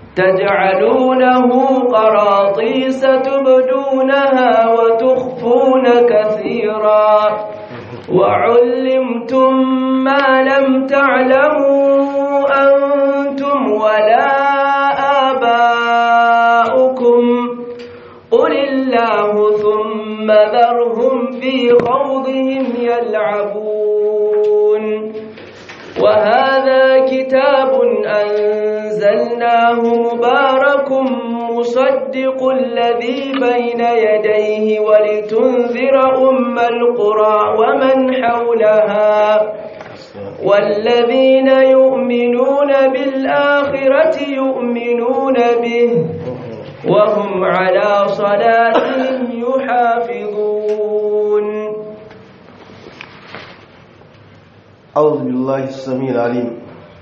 تجعلونه قراطيس تبدونها وتخفون كثيرا وعلمتم ما لم تعلموا أنتم ولا آباؤكم قل الله ثم ذرهم في خوضهم يلعبون وهذا كتاب أنزلناه مبارك مصدق الذي بين يديه ولتنذر أم القرى ومن حولها والذين يؤمنون بالآخرة يؤمنون به وهم على صلاتهم يحافظون أعوذ بالله السميع العليم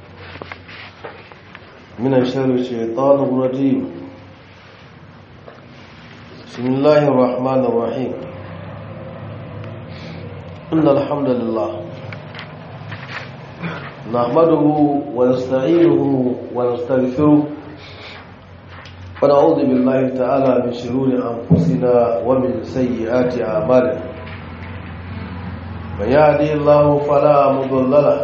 من شر الشيطان الرجيم بسم الله الرحمن الرحيم إن الحمد لله نحمده ونستعينه ونستغفره ونعوذ بالله تعالى من شرور أنفسنا ومن سيئات أعمالنا من يهدي الله فلا مضل له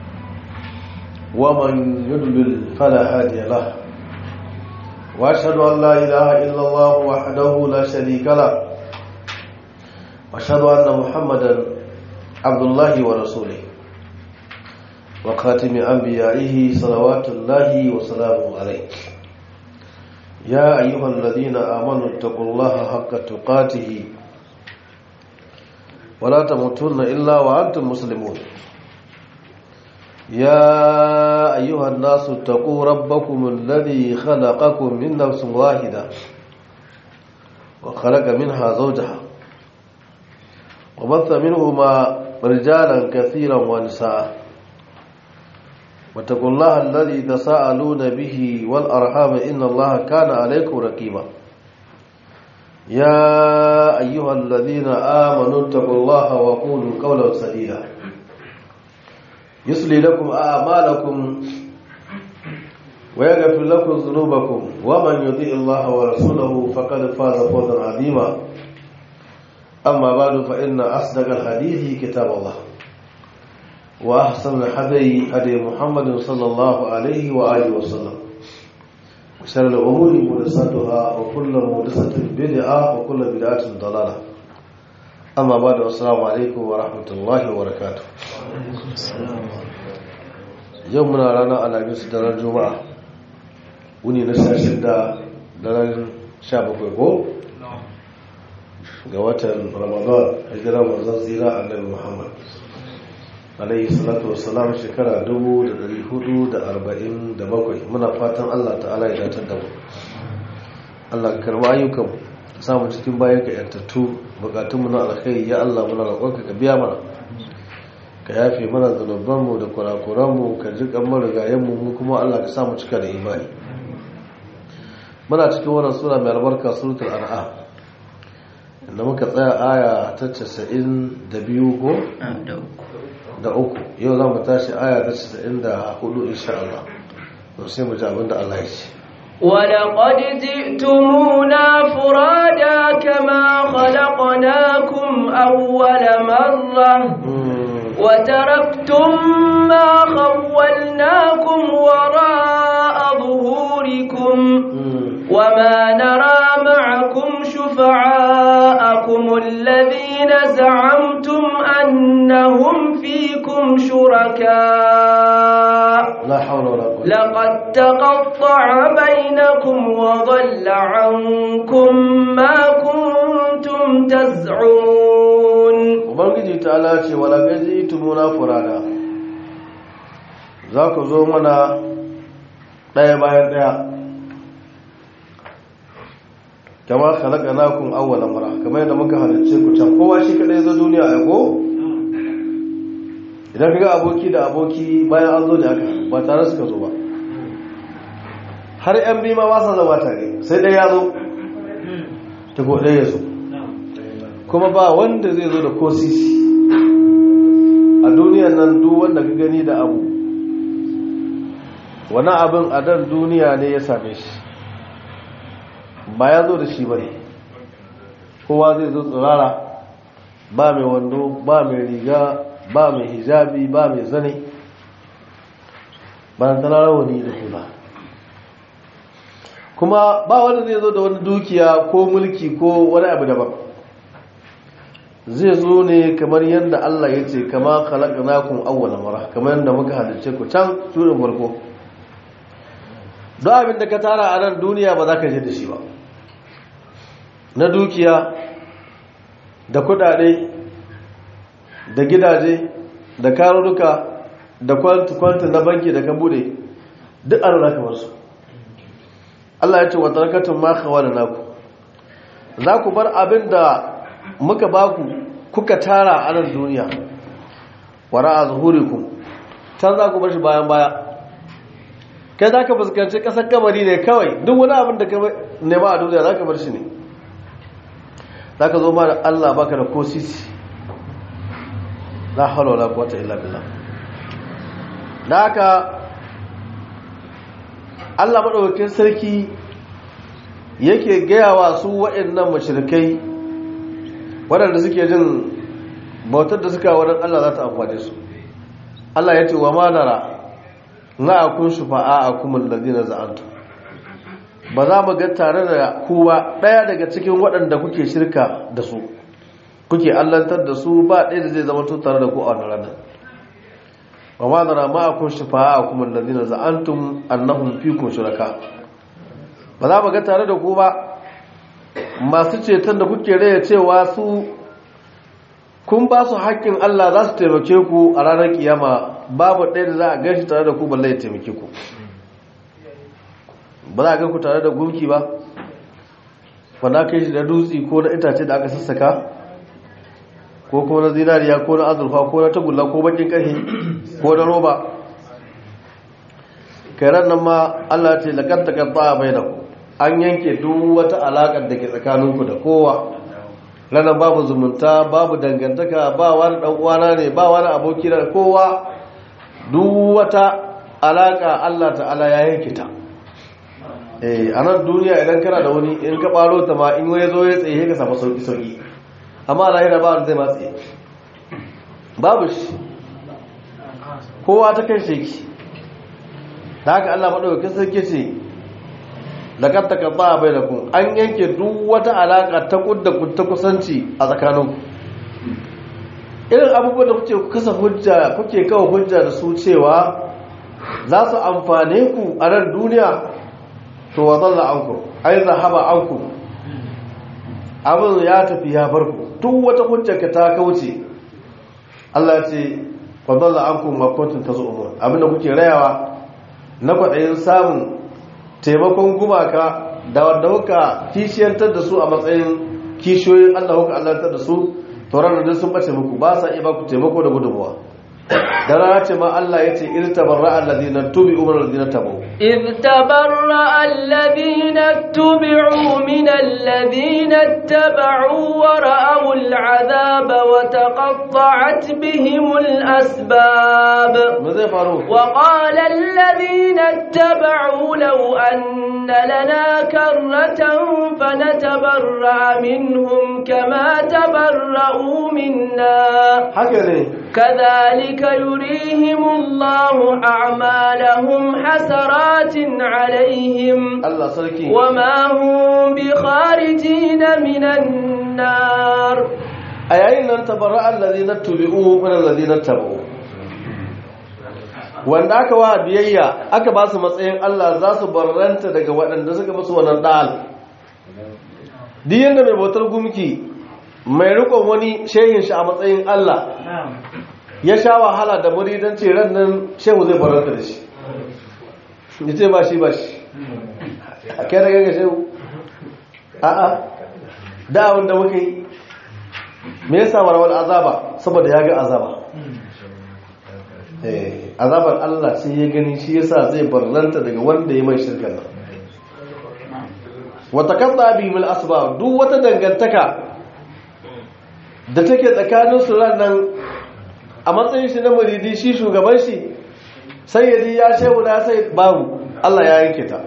ومن يضلل فلا هادي له واشهد ان لا اله الا الله وحده لا شريك له واشهد ان محمدا عبد الله ورسوله وخاتم انبيائه صلوات الله وسلامه عليه يا ايها الذين امنوا اتقوا الله حق تقاته ولا تموتن إلا وأنتم مسلمون يا أيها الناس اتقوا ربكم الذي خلقكم من نفس واحدة وخلق منها زوجها وبث منهما رجالا كثيرا ونساء واتقوا الله الذي تساءلون به والأرحام إن الله كان عليكم رقيبا يا أيها الذين آمنوا اتقوا الله وقولوا قولا سديدا يصلي لكم أعمالكم ويغفر لكم ذنوبكم ومن يطيع الله ورسوله فقد فاز فوزا عظيما أما بعد فإن أصدق الحديث كتاب الله وأحسن الحديث هدي محمد صلى الله عليه وآله وسلم وشر الأمور محدثاتها وكل محدثة بدعة وكل بدعة ضلالة أما بعد السلام عليكم ورحمة الله وبركاته يومنا رانا على جنس دار الجمعة وني نساشن دا دار شابك ويقول ga watan ramadan hijira manzon zira annabi muhammad alaihi salatu wassalam shekara 447 muna fatan Allah ta'ala ya datar da mu Allah ka karba ayyukan samu cikin bayan ka yantattu bukatunmu na alkhairi ya Allah muna roƙonka ka biya mana ka yafe mana zanubanmu da kurakuranmu ka ji kan marigayenmu mu kuma Allah ka samu cika da imani muna cikin wannan sura mai albarka suratul an'am inda muka tsaya aya ta 92 ko da uku yau za mu tashi aya ta 94 insha Allah to sai mu ji abin da Allah ya ce ولقد جئتمونا فرادا كما خلقناكم أول مرة وتركتم ما خولناكم وراء ظهوركم وما نرى معكم شفعاءكم الذين زعمتم أنهم فيكم شركاء لا حول ولا قوة لقد تقطع بينكم وضل عنكم ما كنتم تزعمون ubangiji ta ala ce wala gaji tumuna furada za ku zo mana ɗaya bayan ɗaya kama halaka nakun awwala mara kamar yadda muka halarce ku can kowa shi kadai zo duniya a ko idan kaga aboki da aboki bayan an zo da haka ba tare suka zo ba har yan bi ma ba sa zama tare sai ɗaya ya zo ta ko ɗaya ya zo kuma ba wanda zai zo da ko sisi a duniyan nan duk wanda ka gani da abu wani abin a dan duniya ne ya same shi ba ya zo da shi ba ne kowa zai zo tsirara ba mai wando ba mai riga ba mai hijabi ba mai zane ba na tana rawani da hula kuma ba wanda zai zo da wani dukiya ko mulki ko wani abu daban zai zo ne kamar yadda Allah ya ce kama khalaqnakum awwala mara kamar yadda muka halice ku can turin farko don abin da ka tara a nan duniya ba za ka je da shi ba na dukiya da kudade da gidaje da karuruka da kwanta na banki da ka bude duk an raka wasu Allah ya ce wa tarakatun ma da naku za ku bar abin da muka baku kuka tara a nan duniya wara a zuhuriku can za ku bar shi bayan baya kai za ka fuskanci ƙasar kamari ne kawai duk wani abin da ka nema a duniya za ka bar shi ne za ka zo ma da Allah baka da ko sisi la hawla wala quwwata illa billah da haka Allah madaukakin sarki yake gaya wa su waɗannan mashirikai waɗanda suke jin bautar da suka wurin Allah za ta amfane su Allah ya ce wa ma nara na akun shufa'a a kuma lalzina za'antu ba za mu ga tare da kowa ɗaya daga cikin waɗanda kuke shirka da su kuke allantar da su ba ɗaya da zai zama tare da ku a wannan ranar wa ma nara ma akun shufa'a a kuma lalzina za'antum annahum fikum shuraka ba za mu ga tare da ku ba masu ceton da kuke raya cewa su kun ba su haƙƙin Allah za su taimake ku a ranar kiyama babu ɗaya da za a gashi tare da ku balle ya taimake ku ba za a gan ku tare da gunki ba wanda aka yi shi da dutse ko na itace da aka sassaka ko kuma na zinariya ko na azurfa ko na tagulla ko bakin ƙarfi ko na roba kairan nan ma Allah ce laƙar taƙar bai da ku an yanke duk wata alaƙar da ke tsakaninku da kowa ranar babu zumunta babu dangantaka ba wani ɗan'uwana ne ba wani aboki da kowa duk wata alaƙa Allah ta'ala ya yanke ta a nan duniya idan kana da wani in ka ɓaro ta ma in wani zo ya tsaye ka samu sauƙi-sauƙi amma a lahira ba wani zai matsaye babu shi kowa ta kan sheki da haka Allah maɗaukakin sarki ce da katta ka ba bai da kun an yanke duk wata alaka ta kudda ta kusanci a tsakanin irin abubuwan da kuke kasa hujja kuke kawo hujja da su cewa za su amfane ku a nan duniya to wa zalla anku ai zahaba anku abin ya tafi ya bar ku duk wata hujja ka ta kauce Allah ya ce wa zalla anku ma kuntum tazumun abin da kuke rayawa na kwaɗayin samun taimakon gumaka da wanda kuka kishiyantar da su a matsayin kishiyoyin Allah kuka allantar da su tauran da sun bace muku ba sa iya ba ku taimako da gudunmuwa da rana ce ma Allah ya ce in tabarra alladhina tubi'u min alladhina tabu إذ تبرأ الذين اتبعوا من الذين اتبعوا ورأوا العذاب وتقطعت بهم الأسباب me zai faru وقال الذين اتبعوا لو أن لنا كرة فنتبرأ منهم كما تبرأوا منا haka ne كذلك يريهم الله أعمالهم حسرات عليهم Allah sarki وما هم بخارجين من النار a yayin nan tabarra alladhina tubi'u min alladhina tabu wanda aka wa biyayya aka ba su matsayin Allah za su barranta daga waɗanda suka musu wannan dal duk yanda mai bautar gumki mai rikon wani shehin shi a matsayin Allah ya sha wahala da muridanci ran nan shehu zai barranta da shi ya ce ba shi ba shi a kai da gaga shehu a'a da abin da muka yi me yasa warawar azaba saboda ya ga azaba eh azabar Allah sai ya gani shi yasa zai barranta daga wanda ya mai shirkan nan wata kadda bihim al-asbab duk wata dangantaka da take tsakanin su nan a matsayin shi na muridi shi shugaban shi sayyidi ya shehu na sai babu Allah ya yanke ta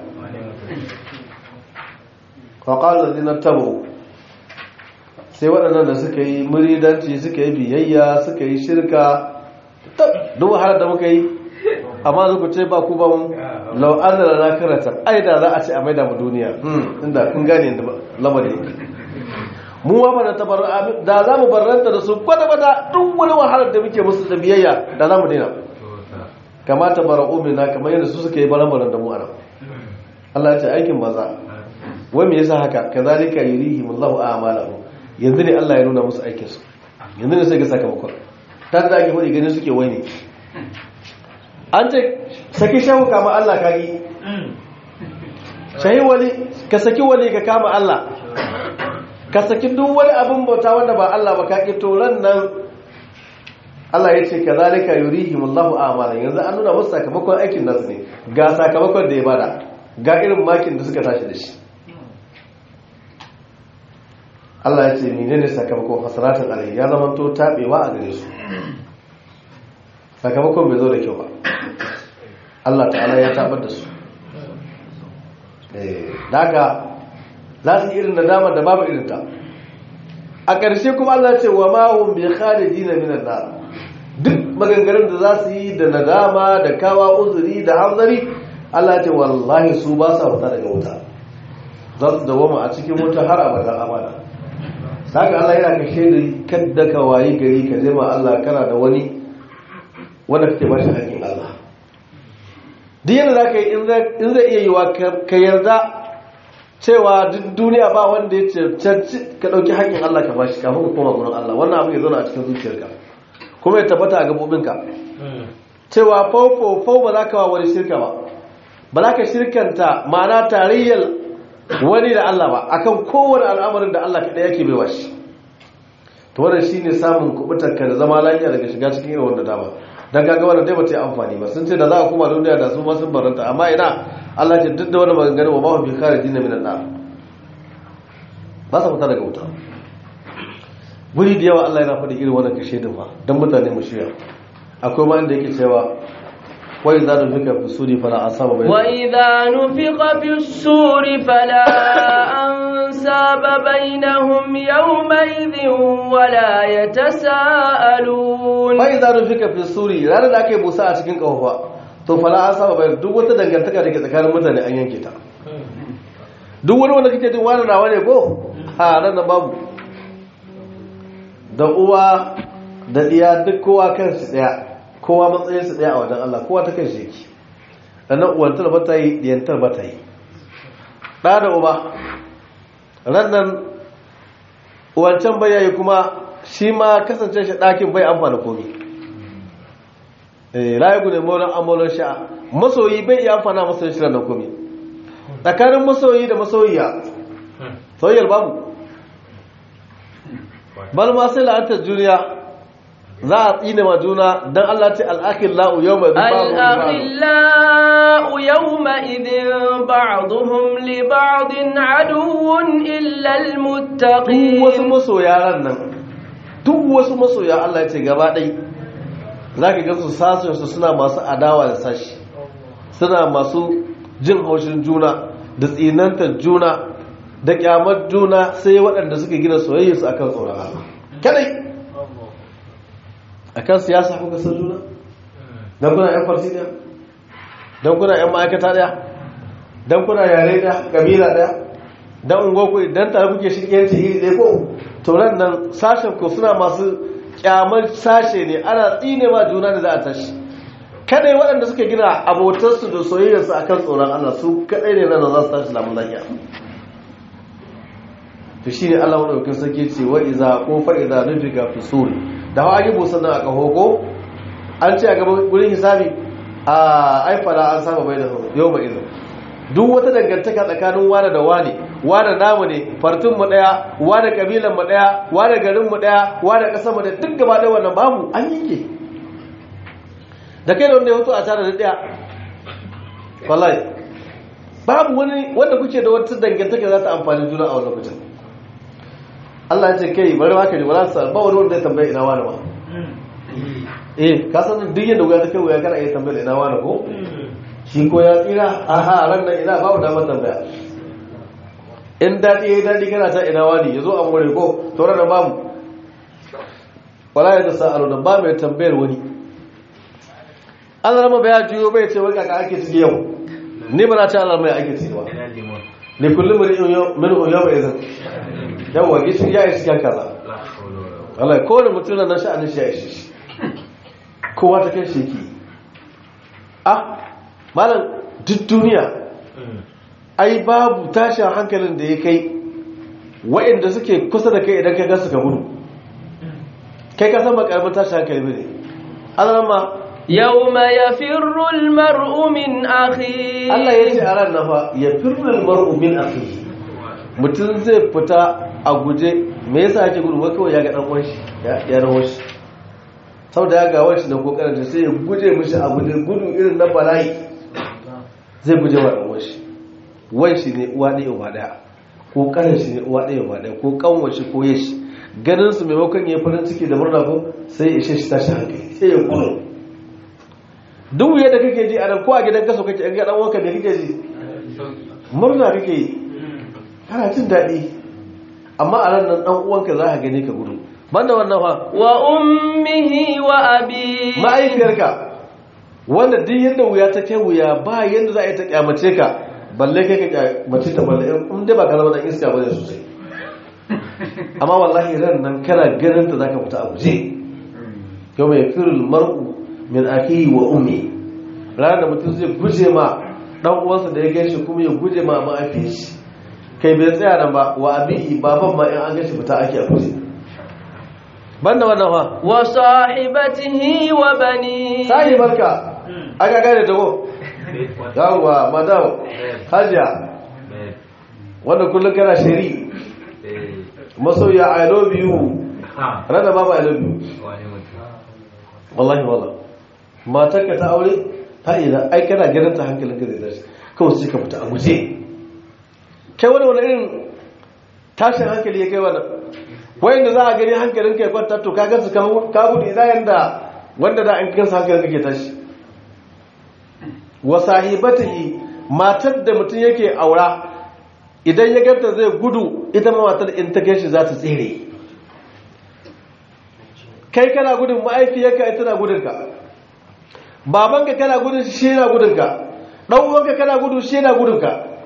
faƙalar zinar tabo sai waɗannan da suka yi muridanci suka yi biyayya suka yi shirka duk wahalar da muka yi amma zuku ce ba ku ba mu lau an da na karata ai da za a ce a maida mu duniya inda kun gane da lamari mu wa bana tabarra da za mu barranta da su kwata kwata duk wani wahalar da muke musu da biyayya da za mu daina kamata bara'u minna kamar yadda su suka yi baran-baran da mu a nan Allah ya ce aikin maza wai me yasa haka kazalika yurihim Allahu a'malahum yanzu ne Allah ya nuna musu aikin su yanzu ne sai ga sakamakon ta da ake fadi ganin suke wai ne an ce saki shahu kama Allah kagi shahi wali ka saki wali ka kama Allah ka saki duk wani abin bauta wanda ba Allah ba kaki to ran nan Allah ya ce kazalika yurihim Allahu a'malahum yanzu an nuna musu sakamakon aikin nasu ne ga sakamakon da ya bada ga irin makin da suka tashi da shi Allah ya ce menene sakamakon hasaratin alaihi ya zama to tabewa a gare su sakamakon bai zo da kyau ba Allah ta'ala ya tabar da su eh daga za su irin nadama da babu irin ta a ƙarshe kuma Allah ya ce wa ma hum bi kharijin minan nar duk maganganun da za su yi da nadama da kawa uzuri da hanzari Allah ya ce wallahi su ba sa fita daga wuta za su dawoma a cikin wuta har abadan abada saka Allah yana ka shaidi kadda ka wayi gari ka zama Allah kana da wani wanda kake ba shi hakkin Allah duk yadda za ka yi in zai iya yiwa ka yarda cewa duk duniya ba wanda ya cancanci ka ɗauki hakkin Allah ka bashi kafin ka koma gurin Allah wannan abu ya zauna a cikin zuciyarka kuma ya tabbata a gabobinka cewa fau fau ba za ka wa wani shirka ba ba za ka shirkanta ma'ana tarayyar wani da Allah ba akan kowane al'amarin da Allah kaɗai yake bai washi to wannan shine samun kubutar ka da zama lafiya daga shiga cikin irin wanda dama dan kaga wannan dai bata yi amfani ba sun ce da za a koma duniya da su ma sun baranta amma ina Allah ce duk da wani maganganu wa ma hum bi kharijin min an-nar ba sa fita daga wuta guri da yawa Allah yana faɗi irin wannan kashe din fa dan mutane mu shirya akwai ma inda yake cewa وإذا نفق في السور فلا أنساب بينهم وإذا نفق في السور فلا أنساب بينهم يومئذ ولا يتساءلون وإذا نفق في السور ranar da aka yi busa a cikin kafafa to fala an saba bayan duk wata dangantaka da ke tsakanin mutane an yanke ta duk wani wanda kake jin wani nawa ne ko a ranar babu da uwa da iya duk kowa kansu daya kowa matsayinsu ɗaya a wajen Allah kowa ta kai shi yake sannan uwantar ba ta yi diyantar ba ta yi ɗa da uba rannan uwancan bai yayi kuma shi ma kasance shi ɗakin bai amfana komi layu ne maulan amaulan sha'a masoyi bai iya amfana masoyi shi rannan komi tsakanin masoyi da masoyiya soyayyar babu bal ma sai la'antar duniya za a tsine ma juna don Allah ce al'akhillau yau mai الأخلاء يومئذ بعضهم لبعض عدو إلا duk wasu المتقين masoya ran nan duk wasu masoya Allah ya ce gaba ɗai za ka gasu sashensu suna masu adawa da sashi suna masu jin haushin juna da tsinantar juna da kyamar juna sai waɗanda suka gina soyayyarsu akan tsoron Allah kadai akan siyasa kuka san juna don kuna yan farsi ɗaya don kuna yan ma'aikata ɗaya don kuna yare ɗaya ƙabila ɗaya don ungoku don tare kuke shirkiyanci iri ɗaya ko turan nan sashen ku suna masu kyamar sashe ne ana tsine ma juna da za a tashi kadai waɗanda suka gina abotarsu da soyayyarsu akan tsoron Allah su kadai ne nan za su tashi lamun lafiya to shine Allah madaukakin sarki ce wa iza ko fa iza nufiga fi suri da hawa yi busan nan a kahogo an ce a gaban gurin hisabi a aifala an saba bai da yau ba izo duk wata dangantaka tsakanin wane da wane wane namu ne fartun mu daya wane kabilan mu daya wane garin mu daya wane kasar mu daya duk gaba ɗaya wannan babu an yanke da kai da wanda ya hoto a tare da daya wallahi babu wani wanda kuke da wata dangantaka za ta amfani juna a wannan lokacin Allah ya ce kai bari ma ka ji wala sa ba wani wanda ya tambaye ina wani ba eh ka san duk yadda wuya ta kai wuya kana iya tambayar ina wani ko shi ko ya tsira aha ran nan ina babu damar tambaya in daɗi ya yi daɗi kana ta ina wani ya zo a more ko tauran da babu wala ya ta sa'alu da ba mai tambayar wani an zama baya juyo bai ce wai kaka ake ciki yau ni ba na ce Allah mai ake ciki ba ne kullum min yau mai zan yawa gishiri ya yi cikin kaza Allah kowane mutum na sha'anin shi ya ishe shi kowa ta kai shi ki ah malam duk duniya ai babu tashin hankalin da ya kai wa'inda suke kusa da kai idan ka gasa ka gudu kai ka san makarmin tashin hankali bane Allah ma يوم يفر المرء من أخيه Allah ya ce a ran nafa ya firnal mar'u min akhihi mutum zai fita a guje me yasa ake gudu wai kawai ya ga dan uwan shi ya rawo shi saboda ya ga wani da kokarin da sai ya guje mishi a guje gudu irin na bala'i zai guje wa dan uwan shi wai shi ne uwa ɗaya uba ɗaya ko kanin shi ne uwa ɗaya uba ɗaya ko kanwar shi ko yashi ganin su maimakon ya farin ciki da murna ko sai ya ishe shi tashi hankali sai ya gudu duk yadda kake ji a nan ko a gidan kaso kake an ga dan wanka me kake ji murna kake yi kana jin daɗi amma a ran nan dan uwanka za ka gani ka gudu banda wannan fa wa ummihi wa abi ma'aikiyarka wanda duk yadda wuya ta kai wuya ba yadda za a yi ta kyamace ka balle kai ka kyamace ta balle in dai ba ka zama dan iska bane sosai amma wallahi ran nan kana ganin ta zaka fita a guje yau mai firul mar'u min akihi wa ummi ranar da mutum zai guje ma dan uwansa da ya gaishe kuma ya guje ma ma'afi shi kai bai tsaya nan ba wa abihi baban ma in an gaishe fita ake a guje banda wannan fa wa sahibatihi wa bani sai barka aka gane ta ko yawwa madam hajiya wanda kullum kana shari masoya i love you rana baba i love you wallahi wallahi matarka ta aure ta ina ai kana ganin ta hankalin ka zai tashi kawai sai ka fita a guje kai wani wani irin tashin hankali ya kai wannan wayanda za a gani hankalin ka ya kwanta to ka gansu ka gudu ina yanda wanda da an kansa hankalin ka ke tashi wa sahibatihi matar da mutum yake aura idan ya ganta zai gudu ita ma matar in ta gaishe za ta tsere kai kana gudun ma'aifiyarka ita na gudunka babanka kana gudun shi yana gudunka dan uwanka kana gudun shi yana gudunka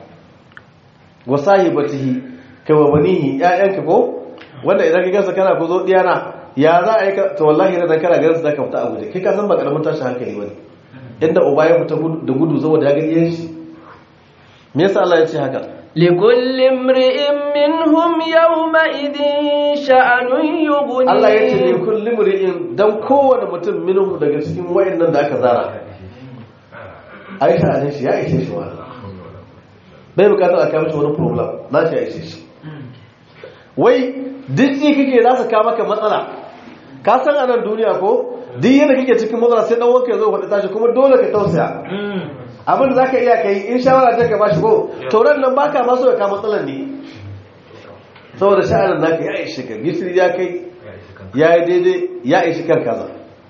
wa sahibatihi kai wa banihi ƴaƴanka ko wanda idan ka gasa kana ku zo diyana ya za a yi to wallahi idan kana ganin zaka fita a guje kai ka san ba karamin tashi hankali bane inda uba ya fita da gudu saboda ya ga iyan shi me yasa Allah ya ce haka لكل امرئ منهم يومئذ شأن يغنيه Allah ya ce ne kulli mri'in dan kowane mutum minhu daga cikin wayannan da aka zara Aisha ne shi ya ishe shi wani bai bukatar a kama shi wani problem na shi ya ishe shi wai duk ji kake za su kawo maka matsala ka san anan duniya ko duk yadda kake cikin matsala sai dan wanka ya zo faɗi tashi kuma dole ka tausaya abin da za ka iya kai in shawara ta ka bashi ko tauran nan baka maso ya kama matsalar ne saboda sha'anin naka ya ishi ka gishiri ya kai ya yi daidai ya ishi kan kaza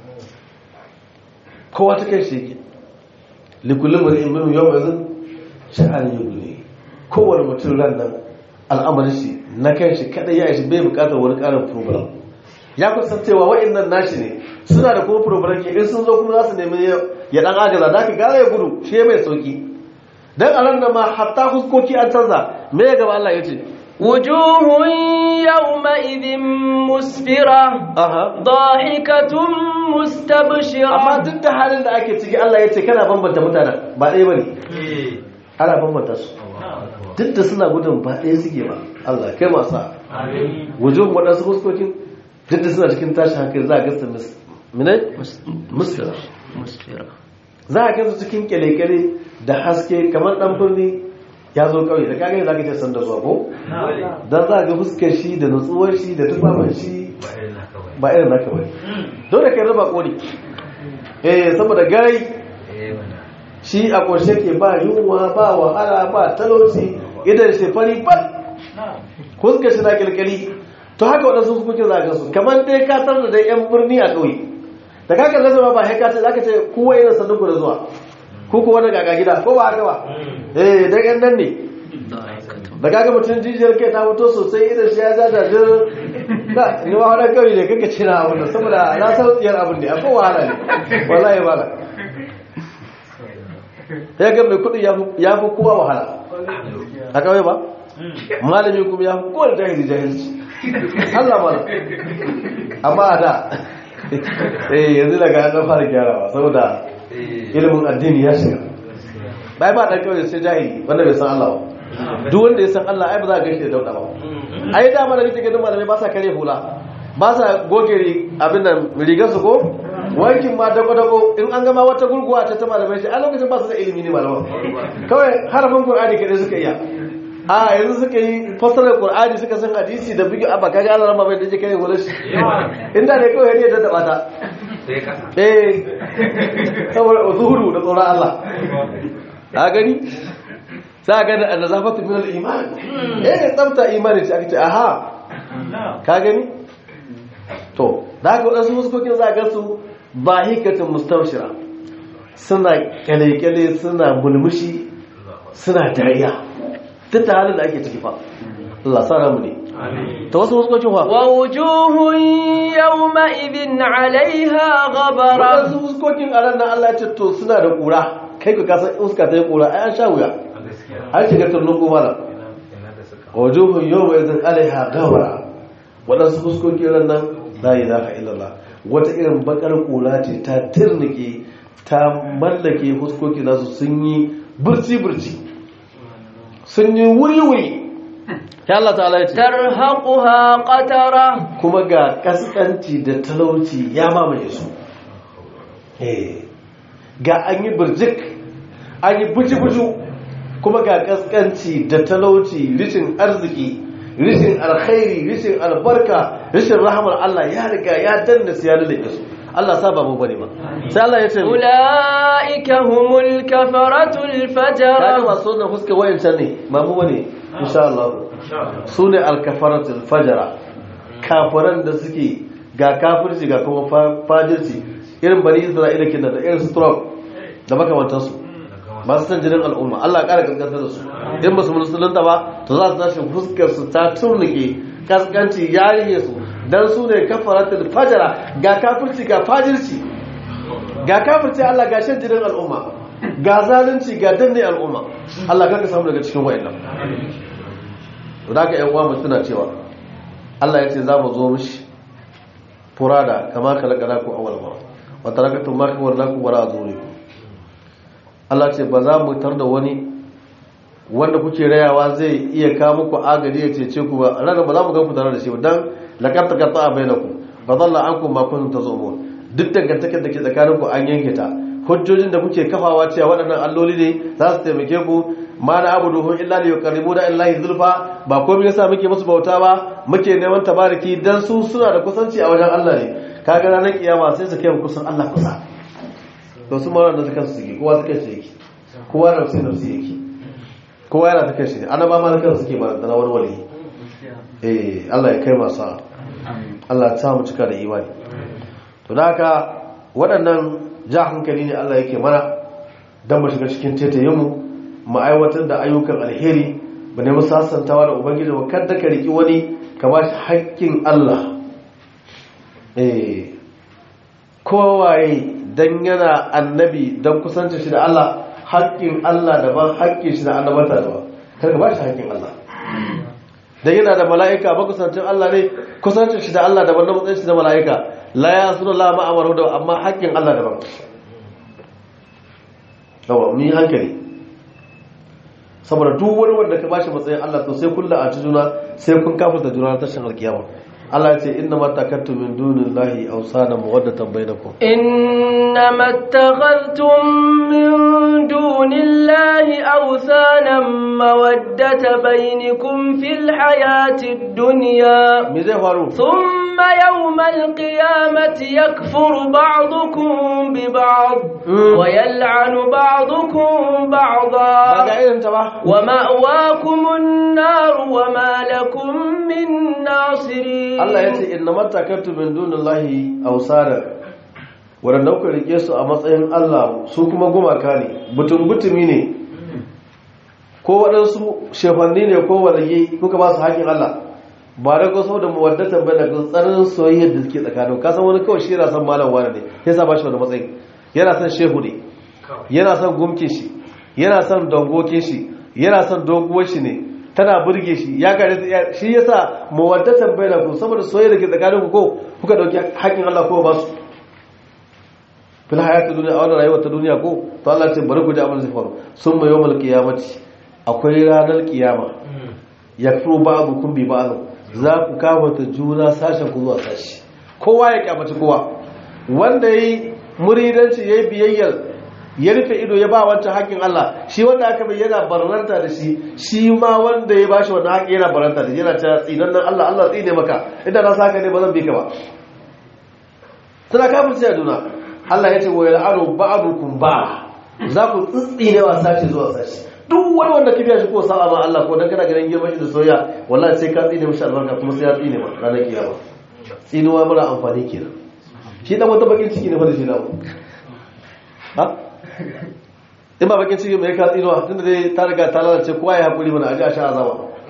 kowa ta kai shi yake likullin wani imanu yau mai zan sha'anin yau ne kowane mutum ran nan al'amarin shi na kan shi kadai ya ishi bai bukatar wani karin program ya kusan cewa wa'annan nashi ne suna da kuma program ke in sun zo kuma za su nemi ya dan agaza da ka gara ya gudu shi mai sauki dan a ran da ma hatta huskoki an canza me ya gaba Allah ya ce وجوه يومئذ مسفرة aha ضاحكة مستبشرة amma duk da halin da ake ciki Allah ya ce kana bambanta mutanen ba ɗaya bane ana bambanta su duk da suna gudun ba ɗaya suke ba Allah kai masu wujuhun waɗansu huskokin duk da suna cikin tashin hankali za a gasta minai musfira مسفرة za a gansu cikin kyale-kyale da haske kamar ɗan birni ya zo ƙauye da kagani za ka ce sanda zuwa ko don za a ga fuskar shi da nutsuwar shi da tufafin shi ba irin naka bane dole kai raba kori eh saboda garai shi a ƙoshe ke ba yunwa ba wahala ba talauci idan shi fari fat fuskar shi na kilkali to haka waɗansu hukukin za a gansu kamar dai ka tar da dai yan birni a ƙauye da ka kalle zama ba sai ka ce zaka ce kowa yana sanin ku da zuwa ko kuwa daga ga gida ko ba haka ba eh dan yan nan ne da kaga mutum jijiyar kai ta fito sosai idan shi ya ja da jir da ni ma wannan kawai ne kake cina abin da saboda na san tsiyar abin ne akwai wahala ne wallahi ba ya ga mai kudi ya fi kowa wahala a kawai ba malami kuma ya fi kowa jahili jahilci Allah mala amma a da eh yanzu daga an fara gyarawa saboda ilimin addini ya shiga bai ba dan kawai sai jahili wanda bai san Allah ba duk wanda ya san Allah ai ba za ka gaishe da dauda ba ai da mana kake ganin malamai ba sa kare hula ba sa goge abin nan rigar su ko wankin ma dago dago in an gama wata gurguwa ta ta malamai shi a lokacin ba su da ilimi ne malaman kawai harafin qur'ani kadai suka iya a yanzu suka yi fasarar qur'ani suka san hadisi da bigi abba kaga Allah rama bai dace kare hula shi inda ne kawai ne da taba ta eh saboda zuhuru da tsoron Allah ka gani za a gani a nazafatu min al-iman eh tsafta imani ce aka ce aha ka gani to da haka wadansu muskokin za a ga su ba hikatin mustawshira suna kyale-kyale suna mulmushi suna dariya duk da halin da ake ciki fa Allah sa ramu ne ta wasu muskokin fa ووجوه يومئذ عليها غبرة wadansu muskokin a ran nan Allah ya ce to suna da kura kai ka kasan iska ta yi kura ai an sha wuya an shiga turnin kumala wajuhun yau mai zan alaiha gawara waɗansu fuskokin ran nan la ilaha illallah wata irin bakar kula ce ta tirnike ta mallake fuskoki nasu sun yi burci-burci sun yi wuri-wuri ya Allah ta'ala ya ce ترهقها قترة kuma ga kaskanci da talauci ya mamaye su Eh, ga an yi birjik an yi buji-buju kuma ga kaskanci da talauci rishin arziki rishin alkhairi rishin albarka rishin rahamar Allah ya riga ya danna su ya lullube su Allah sa ba mu bane ba sai Allah ya ce mu أولئك هم الكفرة kaga الفجرة masu wannan fuska wayancan ne ba mu bane insha Allah su ne alkafaratul fajara kafiran da suke ga kafirci ga kuma fa- fajirci irin bani isra'ila kenan da irin su Trump da makamantansu masu san jinin al'umma Allah ya kara kaskantar da su in ba su musulunta ba to za su tashi fuskar su ta turnike kaskanci ya rige su dan su ne kafaratul fajara ga kafirci ga fajirci ga kafirci Allah ga shan jinin al'umma ga zalunci ga danne al'umma Allah kaka samu daga cikin wayannan da ka yan uwa mu tuna cewa Allah ya ce za mu zo mishi furada kama kalakala ku awwal mara wa tarakatu ma kawallakum wara azurikum Allah ce ba za mu tar da wani wanda kuke rayawa zai iya kawo muku agari ya cece ku ba ranar ba za mu ga ku tare da shi ba dan laqad taqatta bainakum fa dhalla ankum ma kuntum tazumun duk dangantakar da ke tsakanin ku an yanke ta hujjojin da kuke kafawa cewa waɗannan alloli ne za su taimake ku ma na abuduhu illa li yuqarribu da illahi zulfa ba komai yasa muke musu bauta ba muke neman tabariki dan su suna da kusanci a wajen Allah ne kaga ranar kiyama sai su kai mu kusan Allah kusa to su mara da suka su yake kowa suka shi yake kowa da sai nafsi yake kowa yana ta kai shi ne annaba ma da kansu suke ba da wani wali eh Allah ya kai masu sa'a. Allah ya sa mu cika da imani to da haka waɗannan ja hankali ne Allah yake mana don mu shiga cikin tetayinmu mu aiwatar da ayyukan alheri mu nemi sasantawa da ubangiji mu kada ka riki wani ka ba shi haƙƙin Allah eh kowaye dan yana annabi dan kusanci shi da Allah haƙƙin Allah daban haƙƙin shi da annabata daban kar ka ba shi haƙƙin Allah dan yana da mala'ika ba kusancin Allah ne kusancin shi da Allah daban na matsayin shi da mala'ika la ya suna la ma'amaru da amma haƙƙin Allah daban yawa mun yi hankali saboda duk wani wanda ka bashi matsayin Allah to sai kun la'anci juna sai kun kafirta juna na tashin alkiyama Allah ya ce inna ma takattu min dunillahi awsana mawaddatan bainakum إنما اتخذتم من دون الله أوثانا مودة بينكم في الحياة الدنيا me zai faru ثم يوم القيامة يكفر بعضكم ببعض مم. ويلعن بعضكم ba بعضا ga irin ta ba ومأواكم النار وما لكم من ناصرين Allah ya ce inna ma takattu min dunillahi awsana waɗanda kuka rike su a matsayin Allah su kuma gumaka ne butun-butumi ne ko waɗansu shefanni ne ko walaye kuka ba su haƙin Allah ba da ko saboda muwaddatan bai da tsananin soyayyar da suke tsakanin ka san wani kawai shi yana son malam wani ne ya sa ba shi wani matsayi yana son shehu ne yana son gumkin shi yana son dangokin shi yana son doguwar shi ne tana burge shi ya gare shi yasa muwaddatan bai da ku saboda soyayyar da ke tsakanin ku ko kuka dauki haƙin Allah ko ba su fil hayati duniya a wannan rayuwar ta duniya ko to Allah ce bari ku ji abin zai faru sun mai yawmal qiyamati akwai ranar kiyama yakfuru ba'dukum bi ba'd za ku kama ta juna sashen ku zuwa sashi kowa ya kyamaci kowa wanda yayi muridanci yayi biyayyar ya rufe ido ya ba wancan haƙin Allah shi wanda aka bai yana barranta da shi shi ma wanda ya bashi wannan haƙi yana barranta da shi yana ta tsinan nan Allah Allah tsine maka idan na saka ne ba zan bi ka ba tana kafirci a juna Allah ya ce wa yal'anu ba'dukum ba za ku tsitsine wa sashi zuwa sashi duk wani wanda kibiya shi ko sa'a ma Allah ko dan kana ganin girman shi da soyayya wallahi sai ka tsine mishi albarka kuma sai ya tsine ma ranar kiyama tsinuwa mara amfani kenan shi dan wata bakin ciki ne fa da shi namu ha in ba bakin ciki mai ka tsinuwa tunda dai ta riga ta lalace kowa ya hakuri mana aje a sha azaba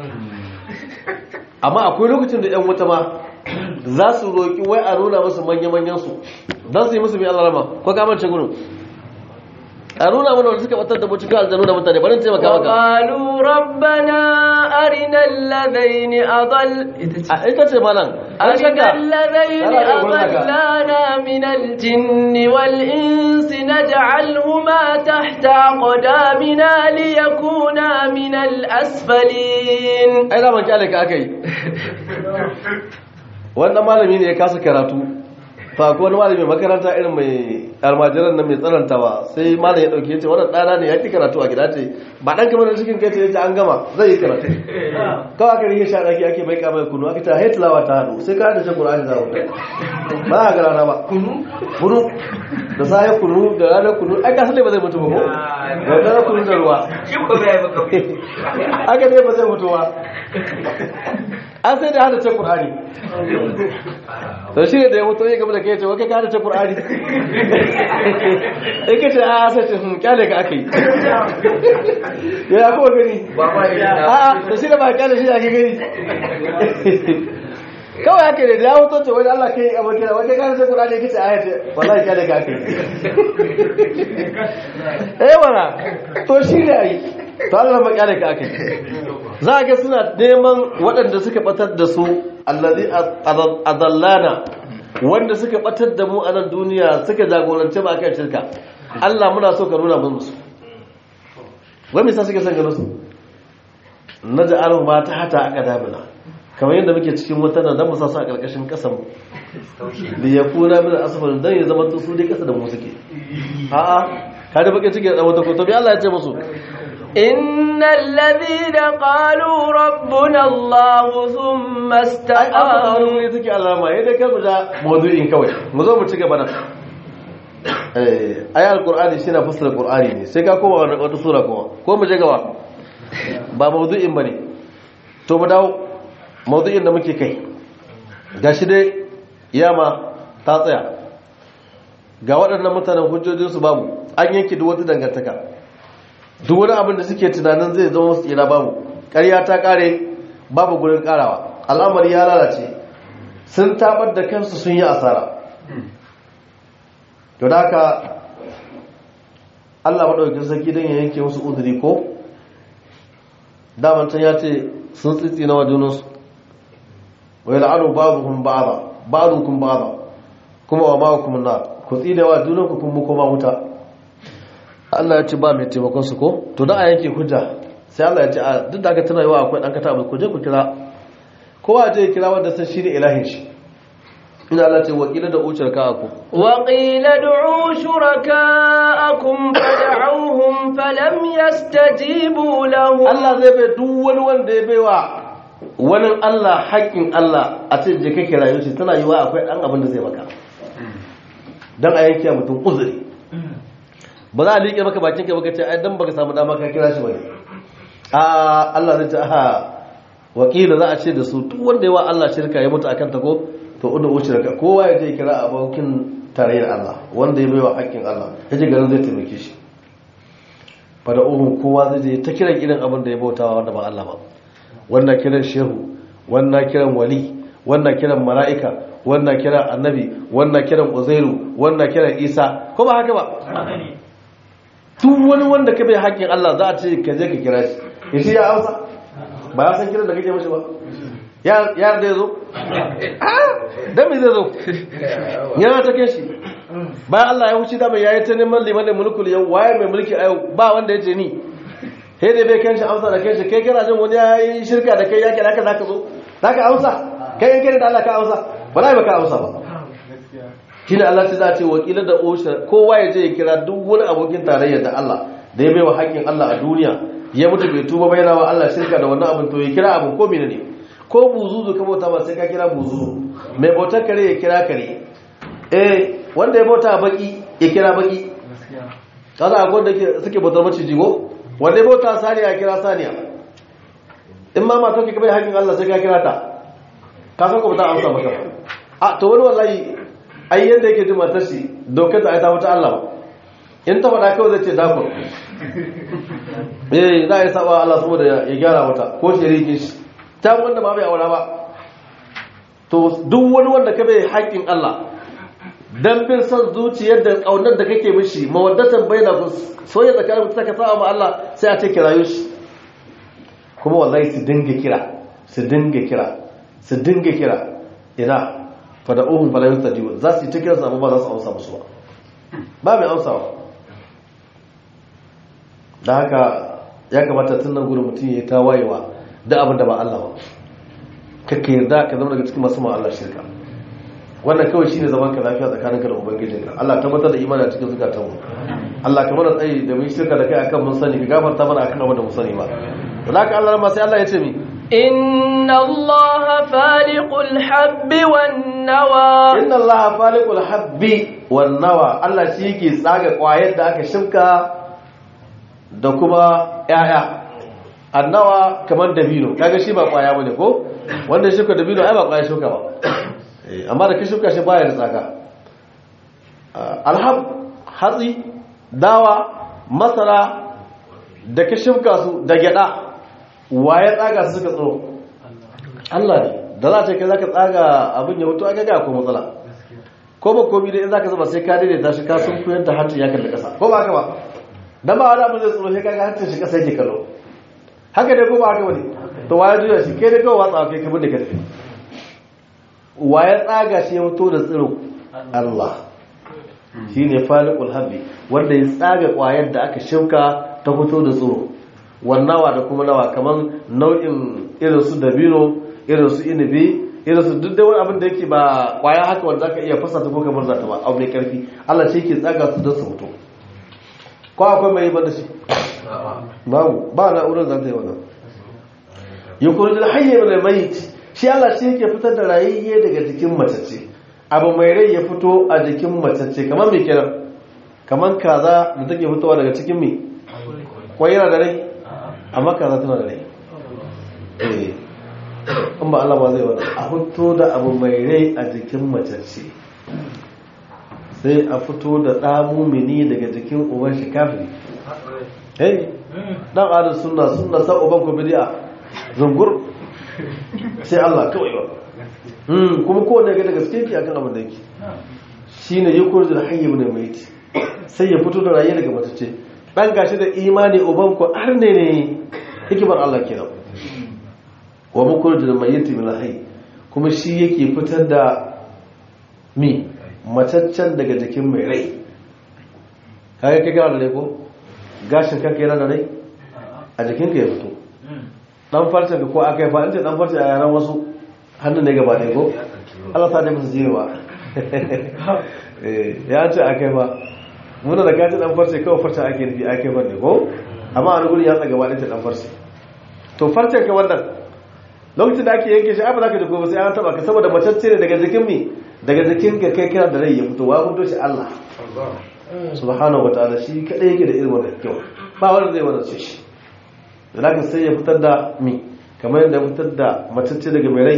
amma akwai lokacin da yan wuta ma za su roƙi wai a nuna musu manya-manyan su don su yi musu mai alarama ko kamance gudun a nuna mana wanda suka batar da mutu ka aljanu da mutane barin taimaka maka وقالوا ربنا أرنا الذين أضل a ita ce malam an أرنا shakka الذين لا، لا، يقول لك. أضلانا من الجن والإنس نجعلهما تحت أقدامنا ليكونا من الأسفلين ai da man kyale ka aka yi wannan malami ne ya kasa karatu fa ko wani malami makaranta irin mai almajiran nan mai tsanantawa sai malam ya dauke ce wannan dana ne ya ki karatu a gida ce ba dan kamar cikin kai ce yace an gama zai yi karatu kawai aka rike sha daki ake mai kamar kunu aka ta haitlawa ta hadu sai ka da shi qur'ani za ku ba a gara ba kunu kunu da sai kunu da ranar kunu ai ka sallai ba zai mutu ba ko da kunu da ruwa aka ne ba zai mutu ba an sai da hada ce ƙur'ani to shi ne da ya mutu ya gaba da kai ce wake ka hada ce ƙur'ani in ka ce a sai ce sun kyale ka aka yi ya kuma gani a da shi da ba kyale shi ake gani kawai haka ne da ya mutu ce wani allah kai abokin da wake ka hada ce ƙur'ani ya kace a ya ce wallahi kyale ka aka yi eh mana to shi ne a yi to allah ba kyale ka aka yi za a ga suna neman waɗanda suka batar da su allazi adallana wanda suka batar da mu a nan duniya suka jagorance ba kan shirka Allah muna so ka nuna musu wai me yasa suke son ganin su naj'alu ma ta hata aka damina kamar yadda muke cikin wata nan dan mu sa su a karkashin kasan mu da yakuna min asfal dan ya zama to su dai kasa da mu suke a'a kada bakin ciki da wata ko to bi Allah ya ce musu إن الذين قالوا ربنا الله ثم ai aka wani استقاموا wuri take alama yadda kai mu ja maudu'in kawai mu zo mu ci gaba nan eh ayi alqur'ani shi na fassara qur'ani ne sai ka koma wani wata sura kuma ko mu je gaba ba maudu'in bane to mu dawo maudu'in da muke kai gashi dai yama ta tsaya ga waɗannan mutanen hujjojinsu babu an yanke duk wata dangantaka duk wani abin da suke tunanin zai zama musu tsira babu ƙarya ta ƙare babu gurin ƙarawa al'amari ya lalace sun tabar da kansu sun yi asara to da haka allah maɗaukin sarki don ya yanke musu uzuri ko damantan ya ce sun tsitsi na wajunansu wai la'anu ba'duhum ba'da ba'dukum ba'da kuma wa ma'akum na ku tsine wa junanku kun mu koma wuta Allah ya ce ba mai taimakon su ko to da a yanke hujja sai Allah ya ce a duk da aka tana yawa akwai dan kata ku je ku kira kowa je ya kira wanda sai shi ne ilahin shi ina Allah ce wakila da ucar ka aku وقيل ادعوا شركاءكم فدعوهم فلم يستجيبوا لهم Allah zai bai duk wani wanda ya baiwa wani Allah haƙƙin Allah a ce je ka kira shi tana yiwa akwai dan abin da zai maka dan a yanke mutum uzuri ba za a liƙe maka bakin ka baka ce ai dan baka samu dama ka kira shi bane a Allah zai ce aha wakila za a ce da su duk wanda yawa Allah shirka ya mutu akan ta ko to udu shirka kowa ya je kira abokin tarayyar Allah wanda ya baiwa haƙƙin Allah yace garin zai taimake shi fada uhun kowa zai je ta kiran irin abin da ya bautawa wanda ba Allah ba wannan kiran shehu wannan kiran wali wannan kiran mala'ika wannan kiran annabi wannan kiran uzairu wannan kiran isa ko ba haka ba duk wani wanda ka bai haƙƙin Allah za a ce ka je ka kira shi ya shi ya amsa ba ya san kiran da kake mashi ba ya da ya zo dan me zai zo yana ta kai shi bayan Allah ya wuce da mai yayi ta neman liman mulkul yau waye mai mulki a yau ba wanda ya ce ni sai dai bai kanshi amsa da kanshi kai kana jin wani yayi shirka da kai yake haka zaka zo zaka amsa kai in kai da Allah ka amsa wallahi baka amsa ba shine Allah sai za ce wakila da osha kowa ya je ya kira duk wani abokin tarayya da Allah da ya baiwa haƙƙin Allah a duniya ya mutu bai tuba bai wa Allah shirka da wannan abin to ya kira abin ko menene ko buzuzu ka bauta ba sai ka kira buzuzu mai bautar kare ya kira kare eh wanda ya bauta baki ya kira baki kaza akwai da suke bautar maciji ko wanda ya bauta saniya ya kira saniya in ma mata ka bai haƙƙin Allah sai ka kira ta ka san ko ba ta amsa maka a to wani wallahi ai yadda yake jin matar shi dokar da ai ta wuta Allah ba in ta faɗa kawai zai ce dakon eh za a yi saba Allah saboda ya gyara wata ko shirikin shi ta wanda ba bai aura ba to duk wani wanda ka bai haƙƙin Allah dan bin son zuciyar da kaunar da kake mishi mawaddatan baina ku soyayya tsakanin ku saka sa'a ma Allah sai a ce kirayo shi kuma wallahi su dinga kira su dinga kira su dinga kira ina fada uhun fala yustadiyu za su yi ta kira su ba za su amsa musu ba ba mai amsawa da haka ya kamata tun nan gudun mutum ya ta wayewa da abin da ba Allah ba kakka yarda ka zama daga cikin masu ma Allah shirka wannan kawai shine zaman ka lafiya tsakanin ka da ubangijinka Allah tabbatar da imani a cikin zukatan mu Allah ka mana tsayi da mun shirka da kai akan mun sani ka gafarta mana akan abin da mun sani ba zaka Allah ma sai Allah ya ce mi إن الله فالق الحب والنوى inna Allah faliqul habbi wan nawa Allah shi yake tsaga kwayar da aka shimka da kuma yaya annawa kamar dabino kaga shi ba kwaya bane ko wanda shuka dabino ai ba kwaya shuka ba Eh, amma da ka shuka shi baya da tsaka alhab hatsi dawa masara da ka shuka su da gyada waye tsaga su suka tsoro Allah ne da za ta kai zaka tsaga abin ya mutu aka ga ko matsala ko ba komi da in zaka zuba sai ka daidaita shi ka sun kuyar da hancin ya kalli kasa ko ba haka ba dan ba wani abin zai tsoro sai kaga hancin shi kasa yake kallo haka dai ko ba haka bane to waye juya shi kai dai kawai watsa kai kamar da ka tafi waye tsaga shi ya mutu da tsiro Allah shine faliqul habbi wanda ya tsaga kwayar da aka shuka ta fito da tsiro wannawa da kuma nawa kaman nau'in irin su dabino irin su inibi irin su duk da wani abin da yake ba kwaya haka wanda zaka iya fasa ta ko kamar zata ba abu mai karfi Allah shi ke tsaga su don su fito ko akwai mai ba da shi babu ba na'urar zata yi wannan yukurul hayy min al-mayt shi Allah shi yake fitar da rayayye daga jikin matacce abu mai rai ya fito a jikin matacce kamar me kenan kamar kaza da take fitowa daga cikin me kwai yana da rai amma kaza tana da rai eh in ba Allah ba zai wani a fito da abu mai rai a jikin matacce sai a fito da ɗa mumini daga jikin uban shi kafiri eh dan adal sunna sunna sa uban ko bidi'a zungur sai Allah kawai ba hmm kuma ko ne ga daga gaske ki akan abin da yake shine yukurjul hayy ibn mayt sai ya fito da rayi daga matacce dan gashi da imani uban ko har ne ne hikimar Allah kenan wa mukurjul mayyit min hayy kuma shi yake fitar da mi mataccen daga jikin mai rai kaga kake da rai ko gashin kanka yana da rai a jikinka ya fito dan farcen ka ko aka yi fa'in ce dan farcen a yaran wasu hannun ne gaba ɗaya ko Allah sa ne musu jirewa ya ce aka yi ba muna da kaci dan farce kawai farcen ake nufi aka yi ba ne ko amma a ruguri ya tsaga gaba ɗaya dan farce to farcen ka wannan lokacin da ake yanke shi ai ba za ka ji gobe sai an taba ka saboda macacce ne daga jikin mi daga jikin ka kai kira da rai ya fito wa fito shi Allah subhanahu wa ta'ala shi kadai yake da irin wannan kyau ba wanda zai wannan shi da sai ya fitar da mi kamar yadda fitar da matacce daga mai rai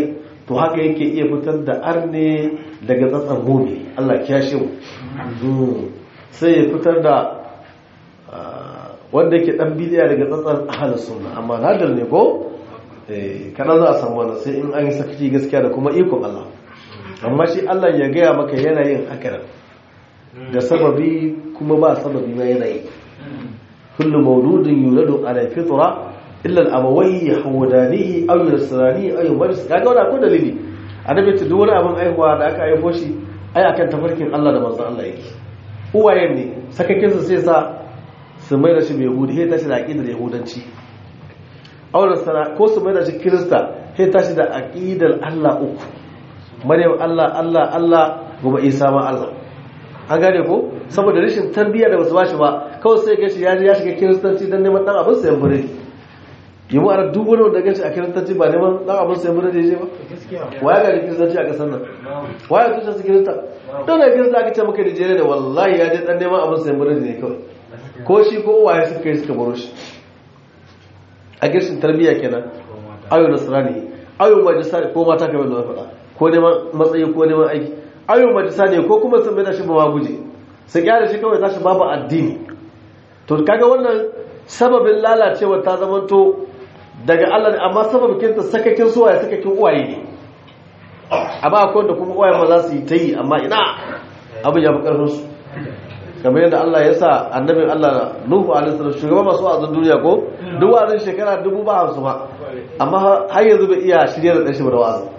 to haka yake iya fitar da arne daga tsatsan mumi Allah kiyashe mu sai ya fitar da wanda yake dan bidiya daga tsatsan ahlus sunna amma nadar ne ko eh kana za a samu wannan sai in an yi sakaci gaskiya da kuma ikon Allah amma shi Allah ya gaya maka yana yin haka da sababi kuma ba sababi ma yana yi kullu mawludin yuladu ala fitra illa al-abawayhi yahudanihi aw yusranihi aw yumajis kaga wannan akwai dalili annabi ta duk wani abin aihuwa da aka aifo shi ai akan tafarkin Allah da manzon Allah yake uwayen ne sakakin su sai sa su mai da shi mai yahudi sai tashi da aqidar yahudanci aw nasara ko su mai da shi kirista sai tashi da aqidar Allah uku maryam Allah Allah Allah gobe Isa ma Allah an gane ko saboda rashin tarbiyya da basu bashi ba kawai sai gashi ya ya shiga kiristanci dan neman dan abin sayan biredi yi mu ana duk wani wanda gashi a kiristanci ba neman dan abin sayan biredi je ba waya ga kiristanci a kasar nan waya tushen su kirista don da kirista aka ce maka Nigeria da wallahi ya je dan neman abin sayan biredi ne kawai ko shi ko uwaye suka kai suka baro shi a gashin tarbiyya kenan ayo nasrani ayo majisa ko mata kamar da na faɗa ko neman matsayi ko neman aiki ayo majisa ne ko kuma sun da shi ba guje su kyara shi kawai tashi babu addini to kaga wannan sababin lalacewa ta zamanto daga Allah ne amma sababin ta sakakin suwaye sakakin uwaye ne amma akwai wanda kuma uwaye ma za su yi ta yi amma ina abin ya fi karfin su kamar yadda Allah ya sa annabin Allah Nuhu alaihi salam shugaban masu wa'azin duniya ko duk wa'azin shekara dubu ba hamsin ba amma har yanzu bai iya shirya da ɗanshi ba da wa'azin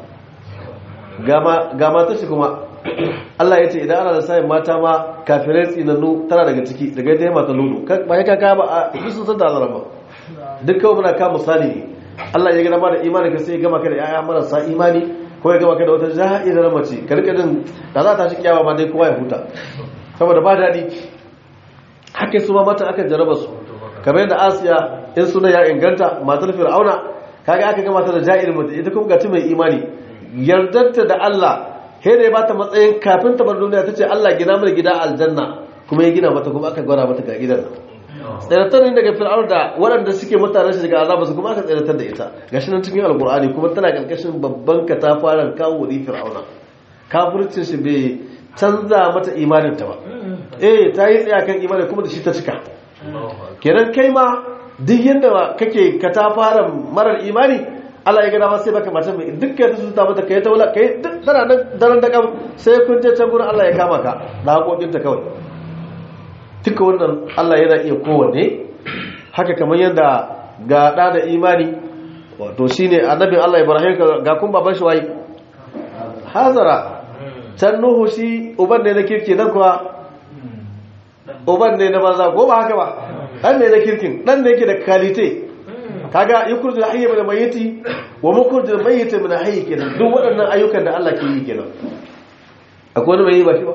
ga mata shi kuma Allah ya ce idan ana da sayin mata ma kafirai tsinannu tana daga ciki daga ita mata lulu ba ya kaka ba a duk sun san da azara ba duk kawai muna kama misali ne Allah ya gina ma da imani ka sai ya gama ka da yaya marasa imani ko ya gama ka da wata ja'irar mace ka rika din da za ta shi kyawa ma dai kowa ya huta saboda ba daɗi haka su ma mata aka jaraba su kamar yadda asiya in suna ya inganta matar fir'auna kaga aka gama ta da ja'irar mace ita kuma ga mai imani yardarta da Allah he da ya bata matsayin kafin ta bar duniya ta ce Allah gina mana gida aljanna kuma ya gina mata kuma aka gwara mata ga gidan tsiratar ne daga fir'aun da waɗanda suke mutanen shi daga azaba su kuma aka tsiratar da ita gashi nan cikin alkur'ani kuma tana karkashin babban katafaren kawo wuri fir'auna kafircin shi bai canza mata imanin ta ba eh ta yi tsaya kan imanin kuma da shi ta cika kenan kai ma duk yadda kake katafaren marar imani Allah ya gada ma sai baka mata mai dukkan ta suta mata kai ta wala kai duk tana nan daren da kam sai kun je can gurin Allah ya kama ka da hakokin ta kawai duka wannan Allah yana iya kowanne haka kamar yadda ga da da imani wato shine annabin Allah Ibrahim ga kun baban shi wayi hazara can nuhu shi uban ne na kirki nan kuwa uban ne na banza ko ba haka ba dan ne na kirkin dan ne yake da kalite kaga yukurjul hayy min mayyiti wa mukurjul mayyit min hayy kenan duk waɗannan ayyukan da Allah ke yi kenan akwai wani mai yi ba shi ba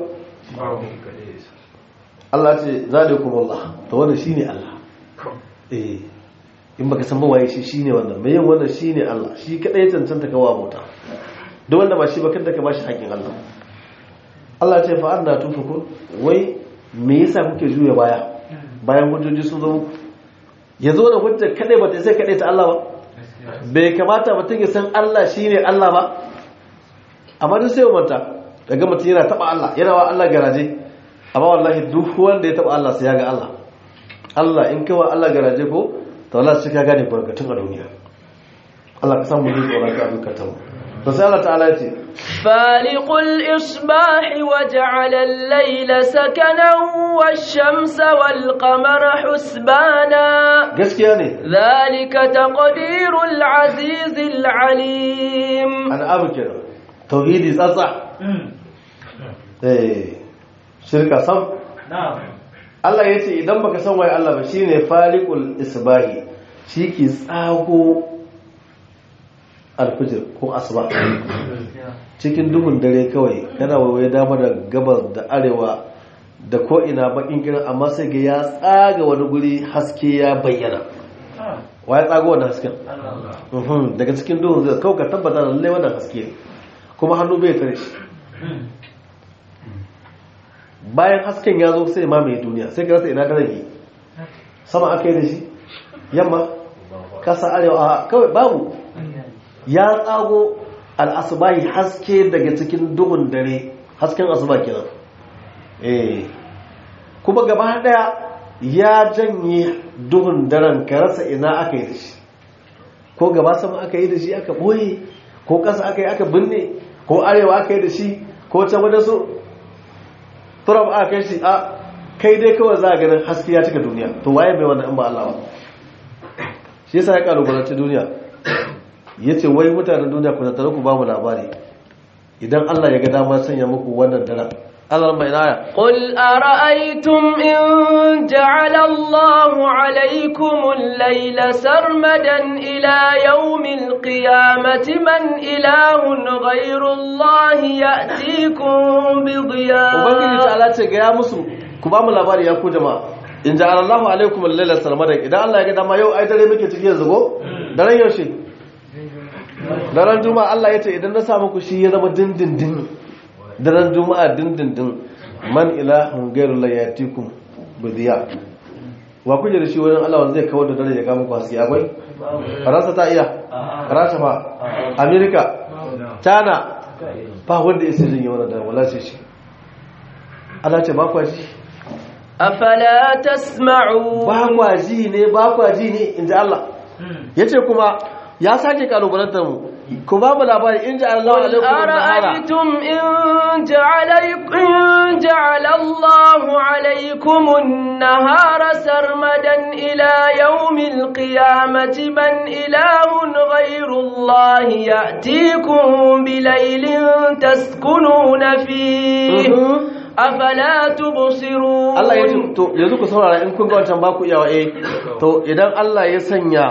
Allah ce zalikum Allah to wannan shine Allah eh in baka san ba waye shi shine wannan mai yin wannan shine Allah shi kadai cancanta kawa mota duk wanda ba shi ba kada ka bashi haƙin Allah Allah ce fa anna tufukun wai me yasa kuke juya baya bayan hujjoji sun zo muku ya zo da hujjar kadai ba ta sai kadai ta Allah ba bai kamata mutum ya san Allah shine Allah ba amma duk sai manta daga mutum yana taba Allah yana wa Allah garaje amma wallahi duk wanda ya taba Allah sai ya ga Allah Allah in kawa Allah garaje ko to Allah sai ka gane barkatun a duniya Allah ka samu yin tsoron ka dukkan mu to sai Allah ta'ala ya ce فالق الإصباح وجعل الليل سكنا والشمس والقمر حسبانا gaskiya ne ذلك تقدير العزيز العليم ana abu kenan tauhidi tsatsa eh shirka sam Allah ya ce idan baka san waye Allah ba shine faliqul isbahi shi ke tsago alfijir ko asuba cikin duhun dare kawai kana waye dama da gabas da arewa da ko ina bakin kiran amma sai ga ya tsaga wani guri haske ya bayyana wa ya tsago wannan hasken Mhm, daga cikin duhun zai kawai ka tabbata da lallai wannan haske ne kuma hannu bai tare shi bayan hasken ya zo sai ma mai duniya sai ka rasa ina ka rage sama aka yi da shi yamma kasa arewa a kawai babu ya tsago al-asbahi haske daga cikin duhun dare hasken asuba kenan eh kuma gaba daya ya janye duhun daren ka rasa ina aka yi da shi ko gaba sama aka yi da shi aka boye ko ƙasa aka yi aka binne ko arewa aka yi da shi ko can wadda su turab aka kai shi a kai dai kawai za a ganin haske ya cika duniya to waye mai wannan in ba Allah ba shi yasa ya kalubalanci duniya ya ce wai mutanen duniya ku tattara ku ba mu labari idan Allah ya ga damar sanya muku wannan daren Allah mai naya قل أرأيتم إن جعل الله عليكم الليل سرمدا إلى يوم القيامة من إله غير الله يأتيكم بضياء ubangiji ta ala ce ga ya musu ku ba mu labari ya ku jama'a in ja'ala Allahu alaikum al-laila sarmadan idan Allah ya ga dama yau ai dare muke ciki yanzu go daren yaushe daren juma'a Allah ya ce idan na sa muku shi ya zama dindindin daren juma'a dindindin man ilahun ghairu la yatikum bidiya wa kuje da shi wurin Allah wanda zai kawar da dare ya ga muku haske akwai Faransa ta iya Rasha fa Amerika China ba wanda ya sai jin wannan dare wala sai shi Allah ce ba kwa ji أفلا تسمعون ba kwa ji ne ba kwa ji ne in ji Allah ya ce kuma ya sake kalubalantar mu ku ba mu labari in ji Allah قل alaikum nahara أرأيتم إن جعل إن جعل الله عليكم النهار سرمدا إلى يوم القيامة من إله غير الله يأتيكم بليل تسكنون فيه أفلا تبصرون Allah ya ce to yanzu ku saurara in kun ga wancan ba ku iyawa eh to idan Allah ya sanya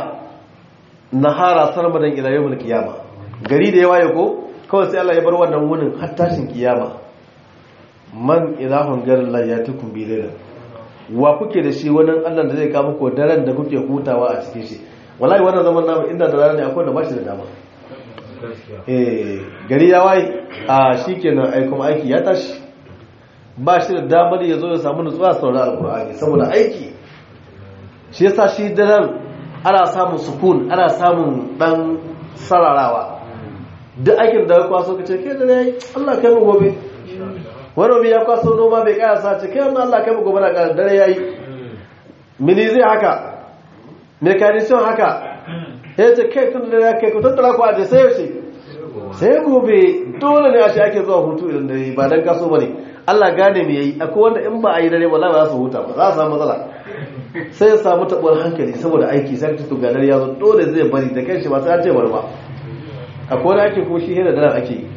nahara sarmadan ila yawmil qiyama gari da ya waye ko kawai sai Allah ya bar wannan wunin har tashin kiyama man ilahun garin la yatikum bi layla wa kuke da shi wannan Allah da zai kawo muku daren da kuke hutawa a cikin shi wallahi wannan zaman namu inda da rana ne akwai da ba shi da dama eh gari ya waye a shikenan ai kuma aiki ya tashi ba shi da damar ya zo ya samu nutsuwa sauran alkur'ani saboda aiki shi yasa shi daren ana samun sukun ana samun dan sararawa duk aikin da ya kwaso ka ce kai da yayi Allah kai mu gobe wani ya kwaso noma bai kaya sa ce kai wannan Allah kai mu gobe na kara dare yayi mini zai haka mekanisyon haka ya ce kai tun da ya kai ku tattara ku aje sai yaushe sai gobe dole ne a shi ake zuwa hutu idan dare ba dan kaso bane Allah gane me yayi akwai wanda in ba a yi dare ba za su huta ba za su samu matsala sai ya samu tabuwar hankali saboda aiki sai ta tuga dare ya zo dole zai bari da kanshi ba sai an ce bar ba akwai wani ake ko shi hira dare ake yi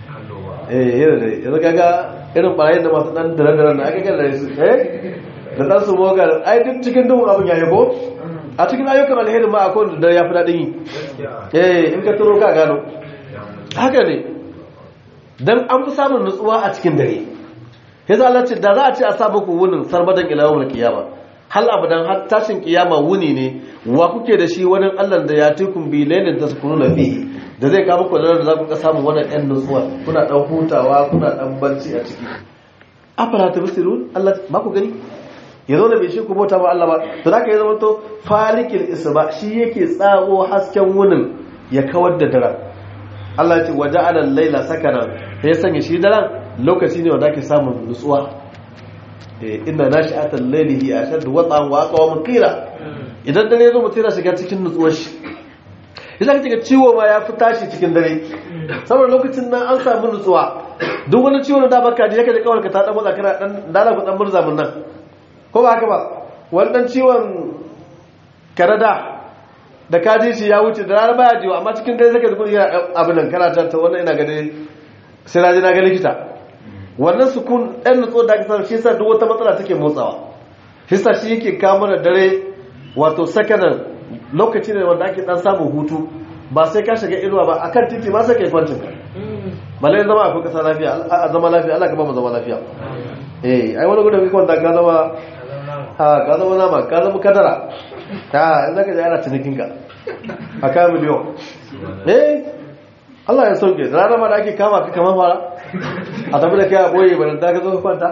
eh hira dare yanzu kaga irin barayin da masu dan dare dare na aka ga dare su eh da dan su mogar ai duk cikin duhun abin yayi ko a cikin ayyukan alheri ma akwai da dare ya fi daɗin yi eh in ka turo ka gano haka ne dan an fi samun nutsuwa a cikin dare ya za Allah ce da za a ce a sa muku wunin sarmadan ilawar kiyama hal abadan har tashin kiyama wuni ne wa kuke da shi wani Allah da ya tukun bi lailin da su kunu na fi da zai kawo muku da za ku ka samu wannan ɗan nutsuwa kuna ɗan hutawa kuna ɗan barci a ciki afala ta bisirun Allah ba ku gani ya zo da bai shi ku bauta ba Allah ba to da ka yi zama to falikil isba shi yake tsawo hasken wunin ya kawar da daren Allah ya ce waje alal laila sakana ya sanya shi daren lokaci ne wanda ake samun nutsuwa inda na shi atan lailihi a shaddu watsan wa aka wa qila idan dare zo mutum yana shiga cikin nutsuwar shi idan ka ciwo ma ya fi tashi cikin dare saboda lokacin nan an samu nutsuwa duk wani ciwo da baka ji yake da kawar ka ta dan motsa kana dan dala ku dan murza mun nan ko ba haka ba wannan ciwon karada da ka ji shi ya wuce da rana baya jiwa amma cikin dare zaka dukkan yana abin nan kana ta wannan ina gani sai na je na ga likita wannan sukun ɗan nutso da aka samu shi yasa duk wata matsala take motsawa shi yasa shi yake kawo da dare wato sakanan lokaci ne wanda ake dan samun hutu ba sai ka shiga inuwa ba akan titi ma sai kai kwancin ka balle zama akwai kasa lafiya a zama lafiya Allah ka ba mu zama lafiya eh ai wani gudun kai kwanta ka zama ha ka zama nama ka zama kadara ta in zaka je ana cinikin ka a kayan miliyon eh Allah ya sauke da ranar ma da ake kama ka kamar fara a tafi da kai a boye ba da ka zo kwanta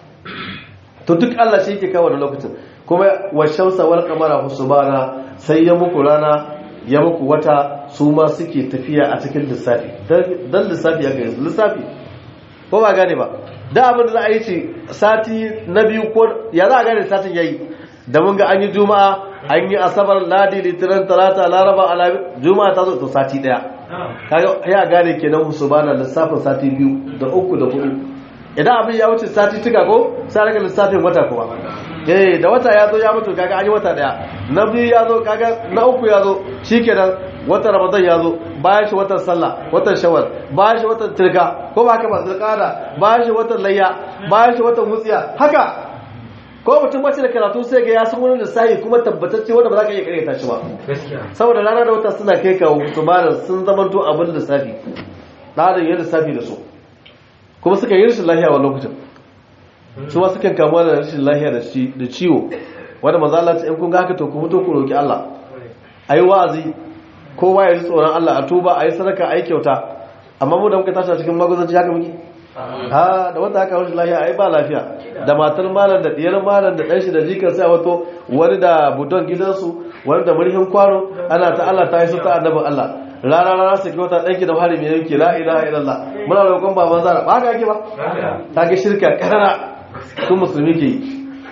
to duk Allah shi yake kawo da lokacin kuma wa shamsa wal qamara husbana sai ya muku rana ya muku wata su ma suke tafiya a cikin lissafi don lissafi ya gani lissafi ko ba gane ba da abin da za a yi ce sati na biyu ko ya za a gane satin ya yi da mun ga an yi juma'a an yi asabar ladi litinin talata laraba alabi juma'a ta zo to sati daya kaga ya gane kenan su bana lissafin sati biyu da uku da hudu idan abin ya wuce sati tuka ko sai raka lissafin wata kuma eh da wata ya zo ya mutu kaga an yi wata daya na biyu ya zo kaga na uku ya zo shikenan watan ramadan ya zo bayan shi watan sallah watan shawar bayan shi watan tirga ko ba haka ba zulqada bayan shi watan layya bayan shi watan wutsiya haka ko mutum bace da karatu sai ga ya san wani lissafi kuma tabbatacce wanda ba za ka iya karyata shi ba saboda rana da wata suna kai kawo su ba sun zamanto abin lissafi ɗarin yin lissafi da su kuma suka yi rashin lahiya wa lokacin su ma sukan kamuwa da rashin lahiya da ciwo wanda maza Allah ta in kun ga haka to ku fito ku roki Allah ayi wa'azi kowa ya ji tsoron Allah a tuba ayi sadaka ayi kyauta amma mu da muka tashi cikin maguzanci haka muke ha da wanda aka rashin lahiya ai ba lafiya da matar malam da diyar malam da dan shi da jikar sai wato wani da budon gidansu wani da murhin kwano ana ta Allah ta yi su ta annabin Allah rana rana sai kyauta ɗanki da hari mai yanki la ilaha illallah muna roƙon baban zara ba ka ake ba ta ga shirka karara sun musulmi ke yi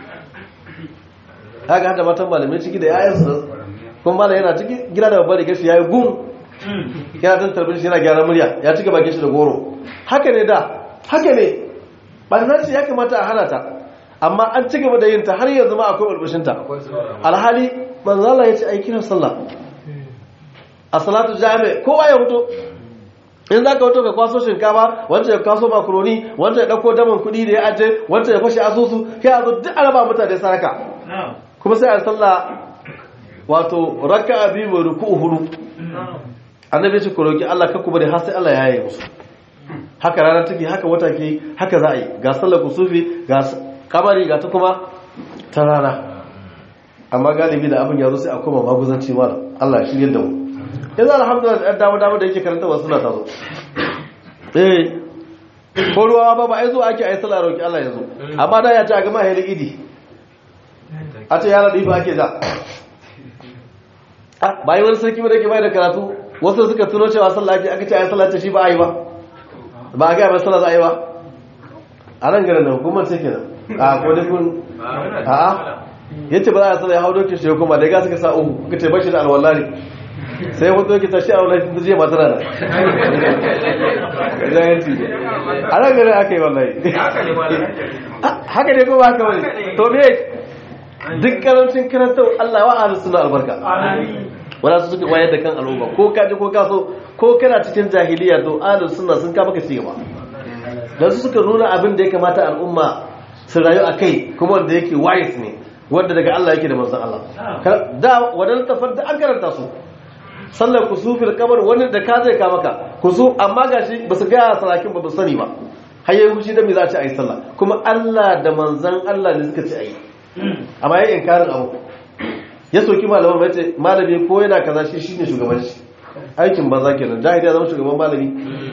ta ga hada matan malamai ciki da yayan su kuma malam yana ciki gida da babbar rigar shi ya yi gum yana don tarbin shi yana gyara murya ya cika bakin shi da goro haka ne da haka ne ɓarnar shi ya kamata a hana ta amma an ci gaba da yin ta har yanzu ma akwai ɓarbashinta alhali manzala ya ce aikin sallah a salatu jami kowa ya fito in za ka fito ka kwaso shinkafa wanda ya kwaso makaroni wanda ya ɗauko daman kuɗi da ya aje wanda ya fashe asusu kai a zo duk araba mutane saraka kuma sai a sallah wato raka a biyu mai ruku hudu annabi ce ku roki Allah kakku bari har sai Allah ya yi musu haka rana take haka wata ke haka za a yi ga sallar kusufi ga kamari ga ta kuma ta rana amma galibi da abin ya zo sai a koma maguzanci mara Allah shi yadda mu yanzu alhamdulillah da dama dama da yake karanta wasu suna tazo eh ko ruwa ba ba ai zo ake ai sallah roki Allah yanzu amma da ya ce a gama hayar idi a ce yana difa ake da bayan wani sarki da ke bai da karatu wasu suka tuno cewa sallah ake aka ce ai sallah ce shi ba a yi ba ba a ga ba sallah za a yi ba a nan garin da hukumar ce kenan a ko da kun a'a yace ba za a sallah ya hau dokin shi kuma da ga suka sa uku kuka ce bashi da alwallari sai wato yake tashi a wani sun jiya masu rana jayanci a nan gari aka yi wallahi haka ne kuma haka wani to me duk karancin karantar Allah wa ahlus sunna albarka wala su suka wayar da kan al'umma ko ka ji ko ka so ko kana cikin jahiliya to ahlus sunna sun ka maka ci gaba dan su suka nuna abin da ya kamata al'umma su rayu akai kuma wanda yake wise ne wanda daga Allah yake da manzon Allah da wadannan tafar da an karanta su sallar kusufil kamar wani da ka zai kama ka kusu amma gashi ba su gaya sarakin ba ba sani ba har yayi hushi da me za a ci a yi sallah kuma Allah da manzan Allah ne suka ci a yi amma yayi inkarin abu ya soki malaman mai ce malami ko yana kaza shi shine shugaban shi aikin banza kenan jahili ya zama shugaban malami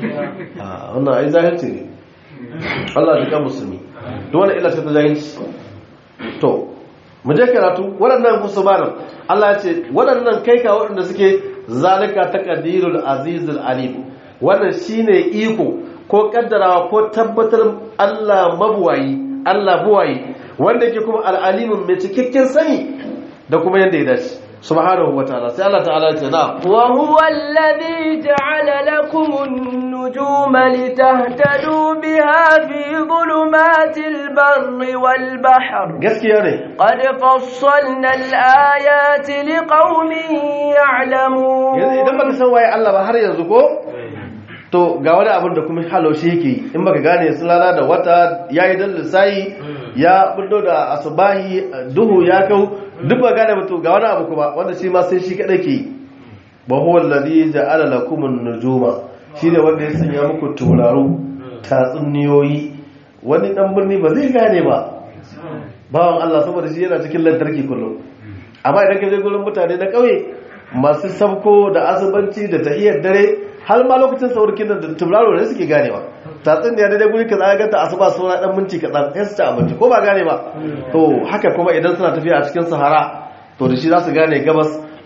a wannan ai zahirci ne Allah ya kan musulmi duk wani illa sai ta jahilci to mu je karatu waɗannan musulmanin Allah ya ce waɗannan kai ka waɗanda suke zalika taqdirul azizul alim wannan shine iko ko kaddarawa ko tabbatar Allah mabuwayi Allah buwayi wanda yake kuma al'alimin mai cikakken sani da kuma yanda ya dace subhanahu wataala sai Allah ta'ala ya ce na wa huwa alladhi ja'ala lakum an-nujuma litahtadu biha fi dhulumatil barri wal bahr gaskiya ne qad fassalna al-ayati liqaumin ya'lamun yanzu idan baka san waye Allah ba har yanzu ko to ga wani abin da kuma haloshi yake in baka gane su lala da wata yayi dan lissayi ya bullo da asubahi duhu ya kau duk ba gane mutu ga wani abu kuma wanda shi ma sai shi kadai ke ba huwa allazi ja'ala lakum an-nujuma shine wanda ya sanya muku tauraro tatsuniyoyi wani dan birni ba zai gane ba bawan Allah saboda shi yana cikin lantarki kullum amma idan ka je gurin mutane na kauye masu sabko da asubanci da tahiyar dare har ma lokacin saurkin da tauraro ne suke ganewa tatsin da ya daidai guri kaza ga ta asuba suna dan minti kaɗan sai su ci abinci ko ba gane ba to haka kuma idan suna tafiya a cikin sahara to da shi za su gane gabas da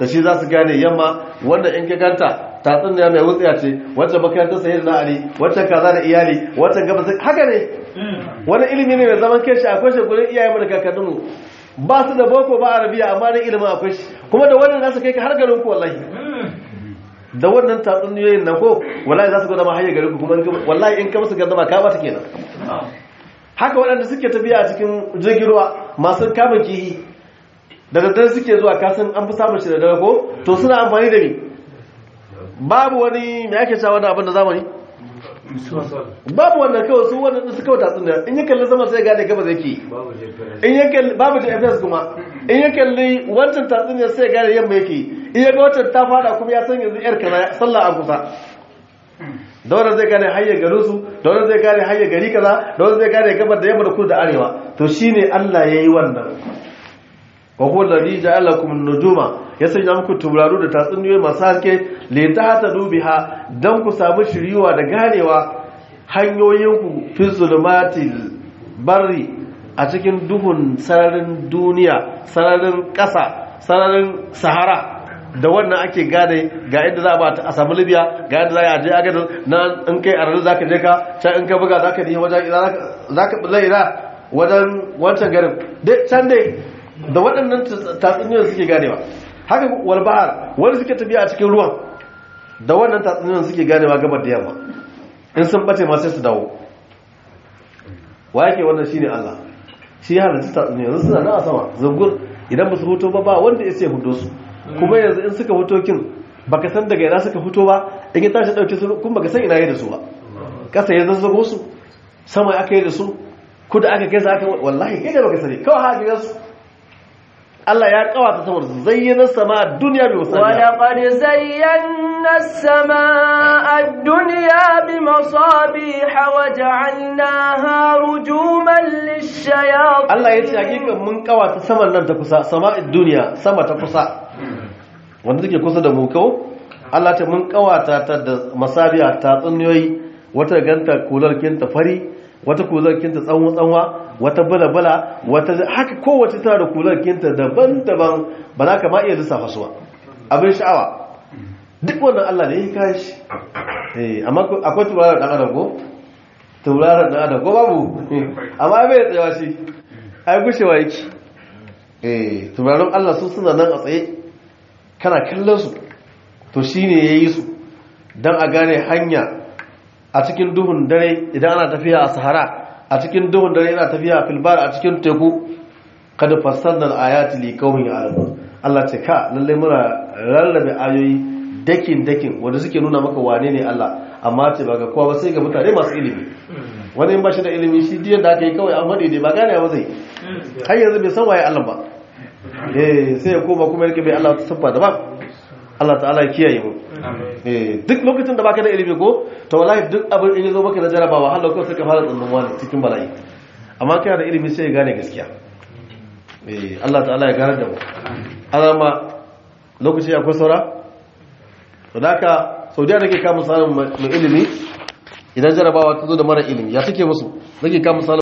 da shi za su gane yamma wanda in ka ganta tatsun da mai wutsiya ce wacce makarantar sayar na ali wacce kaza da iyali wacce gaba haka ne wani ilimi ne mai zaman kanshi akwai shi gurin iyayen da kakanninmu ba su da boko ba arabiya amma da ilimin akwai shi kuma da wannan za su kai ka har garin ku wallahi da wannan tatsuniyoyin nan ko wallahi za su gwada ma hanyar garin ku kuma wallahi in ka musu gardama ka bata kenan haka waɗanda suke tafiya a cikin jirgin ruwa masu kamun kihi da daddare suke zuwa kasan an fi samun shi da dare ko to suna amfani da ni babu wani mai ake cewa wani abin da zamani babu wannan kawai su wannan su kawai tatsun da in ya kalli sama sai gane gaba zai ke in ya kalli babu gps kuma in ya kalli wancan tatsun da sai gane yamma yake in ya ga wancan ta fada kuma ya san yanzu yar kaza sallah a kusa da wannan zai gane hayyar garin su da wannan zai gane hayyar gari kaza da wannan zai gane gabar da yamma da kudu da arewa to shine Allah yayi wannan wa huwa alladhi ja'ala lakum an-nujuma ya sanya muku turaru da tatsuniyoyi masu haske li tahtadu biha dan ku samu shiriwa da ganewa hanyoyinku fi zulumatil barri a cikin duhun sararin duniya sararin ƙasa sararin sahara da wannan ake gane ga inda za a samu libya ga inda za a je agadar na in kai a ranar za ka je ka can in ka buga za ka nihi wajen za ka ɓulla ina wajen wancan garin can dai da waɗannan tatsuniyoyin suke ganewa haka walbahar wani suke tafiya a cikin ruwan da wannan tatsuniyoyin suke ganewa gabar da yamma in sun bace ma sai su dawo wa yake wannan shine Allah shi ya halitta tatsuniyoyin suna na a sama zungur idan ba su hoto ba ba wanda ya sai hudo su kuma yanzu in suka hoto kin baka san daga ina suka fito ba in ya tashi dauke su kuma baka san ina yi da su ba kasa ya zazzago su sama aka yi da su kuda aka kai su aka wallahi kai da baka sani kawai haka ga su Allah ya kawata samar zayyana sama duniya bi musalla ولقد زينا السماء الدنيا بمصابيح وجعلناها رجوما للشياطين Allah ya ce hakikan mun kawata saman nan ta kusa sama'id duniya sama ta kusa wanda take kusa da mu kawo Allah ta mun kawata ta da masabiya ta tsunniyoyi wata ganta kular kinta fari wata kular kinta tsanwa tsanwa wata bala bala wata haka kowace tana da kular kinta daban-daban ba za ka ma iya lissafa su ba abin sha'awa duk wannan Allah ne ya kai shi eh amma akwai turarar dan adam ko turarar dan adam ko babu amma bai tsayawa shi ai gushewa yake eh turarin Allah su suna nan a tsaye kana kallon su to shine yayi su dan a gane hanya a cikin duhun dare idan ana tafiya a sahara a cikin duhun dare yana tafiya a filbar a cikin teku kada fassanna ayati li qaumin ya'lamun Allah ce ka lalle muna rarrabe ayoyi dakin dakin wanda suke nuna maka wane ne Allah amma ce ba ga kowa ba sai ga mutane masu ilimi wani ba shi da ilimi shi diyan da aka yi kawai an faɗi ne ba gane ba zai har yanzu bai san waye Allah ba eh sai ya koma kuma yake bai Allah ta sabba da ba Allah ta'ala ya kiyaye mu eh duk lokacin da baka da ilimi ko to wallahi duk abin in yazo maka da jarabawa har lokacin sai ka fara tsannan wani cikin bala'i amma kana da ilimi sai ya gane gaskiya eh Allah ta'ala ya gane da mu alama lokaci akwai saura to da haka saudiya da ke kama samun mai ilimi idan jarabawa ta zo da mara ilimi ya suke musu nake kama